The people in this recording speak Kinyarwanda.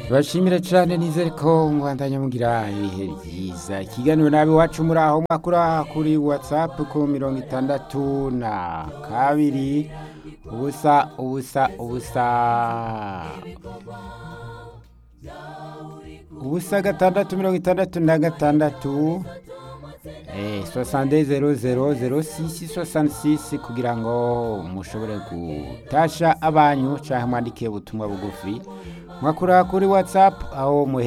bashimira cyane nizere ko mwanda nyamugira ibihe byiza ikiganiro nabi wacu muri aho mwakura kuri watsapu ku mirongo itandatu na kabiri ubusa ubusa ubusa ubusa gatandatu mirongo itandatu na gatandatu sosande zero zero zero sisi sosande sisi kugira ngo mushobore gutasha abanyu cyangwa mwandike ubutumwa bugufi mwakura kuri watsapu aho muhe